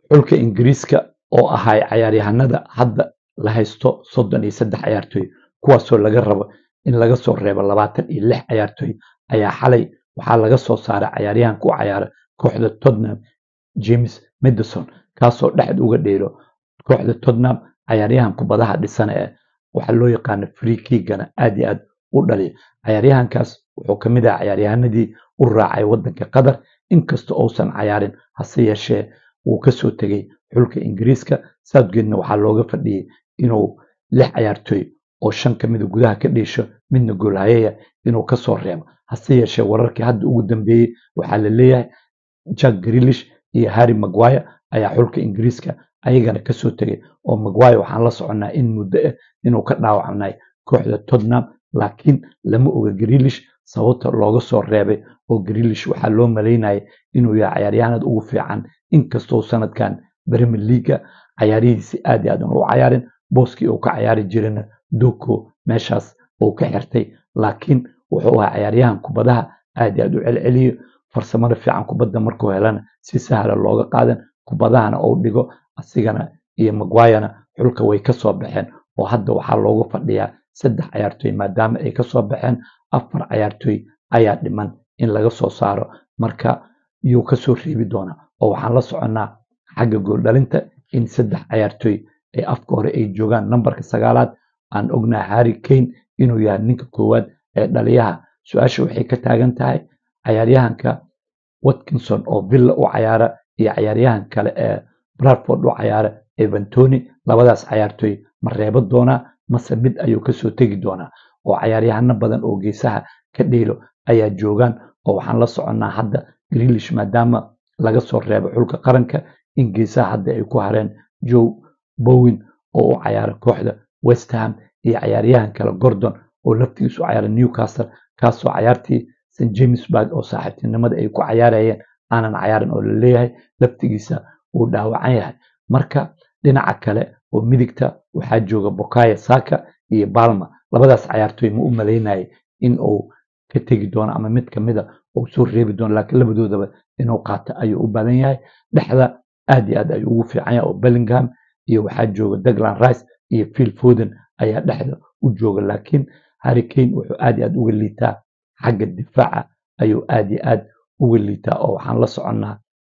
xulka ingiriiska oo ahay cayaaryahanada hadda la haysto soddon iyo saddex cayaartooy kuwaasoo laga rabo in laga soo reebo labaatan iyo lix cayaartooy ayaa xalay waxaa laga soo saaray cayaaryahanka u cayaara kooxda tottenham james madison kaasoo dhexda uga dheelo kooxda tottenham cayaaryahan kubadaha dhisana ee waxaa loo yaqaana free kiigana aad iyo aad u dhaliya cayaaryahankaas wuxuu ka mid ahaa cayaaryahanadii u raacay waddanka qatar inkasta uusan cayaarin hase yeeshee wuu kasoo tegey xulka ingiriiska southgateنا waxaa looga fadhiyey inuu lix cayaartooy oo shan ka mida gudaha ka dhiisho midna goolhayaya inuu kasoo reebo hase yeeshee wararkii hadda ugu dambeeyey waxaa la leeyahay jack grilish iyo harry maguire ayaa xulka ingiriiska ayagana kasoo tegay oo maguire waxaan la soconnaa in muddo ah inuu ka dhaawacnay kooxda tottenham laakiin lama oga grilish sababta looga soo reebay oo grilish waxaa loo malaynayay inuu yahay cayaaryahanada ugu fiican inkastoo sanadkan premier leaga cayaarihiisi aad iyo aad aan u cayaarin booskii uu ka cayaari jirana doko meeshaas uu ka xirtay laakiin wuxuu ahaa cayaaryahan kubadaha aad iyo aad u celceliyo farsamada fiican kubadda markuu helana si sahla looga qaadan kubadahana uu dhigo asigana iyo maguirena xulka way kasoo baxeen oo hadda waxaa loogu fadhiyaa saddex cayaartooy maadaama ay kasoo baxeen afar cayaartooy ayaa dhiman in laga soo saaro marka yuu kasoo reebi doonaa oo waxaan la soconnaa xagga gooldhalinta in saddex cayaartooy ee afka hore ay joogaan nambarka sagaalaad aan ognaa harry kane inuu yahay ninka koowaad ee dhaliyaha su-aasha waxay ka taagan tahay cayaaryahanka watkinson oo villa u cayaara iyo cayaaryahan kale ee bradford u cayaara evantoni labadaas cayaartooy ma reebo doonaa mase mid ayuu kasoo tegi doonaa oo cayaaryahano badan oo geesaha ka dheelo ayaa joogaan oo waxaan la soconnaa hadda grilish maadaama laga soo reebo xulka qaranka in geesaha hadda ay ku hareen joe bowen oo u cayaara kooxda westham iyo cayaaryahan kale gordon oo laftigiisu cayaara newcastle kaasoo cayaartii st jamesburg oo saaxiibtinimada ay ku cayaarayeen aanan cayaarin oo laleeyahay laftigiisa uu dhaawacan yahay marka dhinaca kale oo midigta waxaa jooga bokaya saka iyo balma labadaas cayaartooy ma u malaynayay in uu ka tegi doono ama mid kamida uu soo reebi doono laakiin labadoodaba inuu qaato ayuu u badan yahay dhexda aad iyo aad ayuu ugu fiican yahay oo bellingham iyo waxaa jooga daglan rice iyo phil foden ayaa dhexda u jooga laakiin harry kane wuxuu aad iyo aad uga liitaa xagga difaaca ayuu aad iyo aad uga liitaa oo waxaan la soconnaa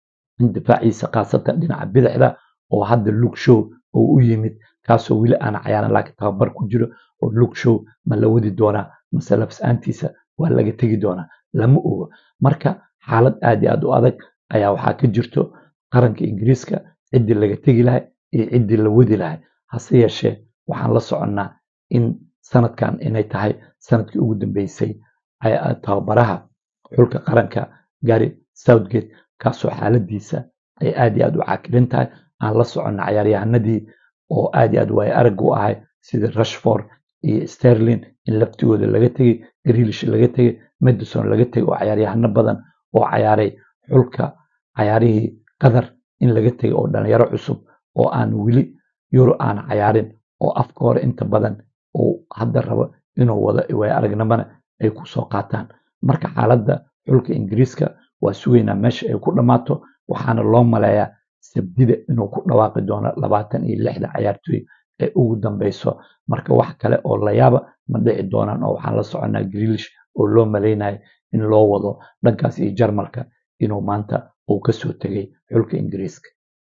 in difaaciisa khaasatan dhinaca bidixda oo hadda luke show oo u yimid kaasoo weli aan cayaaran laakiin tababar ku jiro oo luke show ma la wadi doonaa mase lafs-aantiisa waa laga tegi doonaa lama ogo marka xaalad aad iyo aad u adag ayaa waxaa ka jirto qaranka ingiriiska ciddii laga tegi lahay iyo ciddii la wadi lahay hase yeeshee waxaan la soconnaa in sanadkan inay tahay sanadkii ugu dambeysay tababaraha xulka qaranka gary southgate kaasoo xaaladiisa ay aad iyo aad u caakirin tahay aan la soconna cayaaryahanadii oo aad iyo aad waayo arag u ahay sida rashford iyo sterling in laftigooda laga tegey grilish laga tegey madison laga tegey oo cayaaryahano badan oo cayaaray xulka cayaarihii qatar in laga tegey oo dhalinyaro cusub oo aan weli euro aan cayaarin oo afka hore inta badan uu hadda rabo inuu wado waayo aragnimana ay ku soo qaataan marka xaaladda xulka ingiriiska waa sugaynaa meesha ay ku dhammaato waxaana loo maleeyaa sabdida inuu ku dhawaaqi doono labaatan iyo lixda cayaartooy ee ugu dambeyso marka wax kale oo layaaba ma dhici doonaan oo waxaan la soconnaa grilish oo loo malaynayo in loo wado dhankaas iyo jarmalka inuu maanta uu kasoo tegay xulka ingiriiska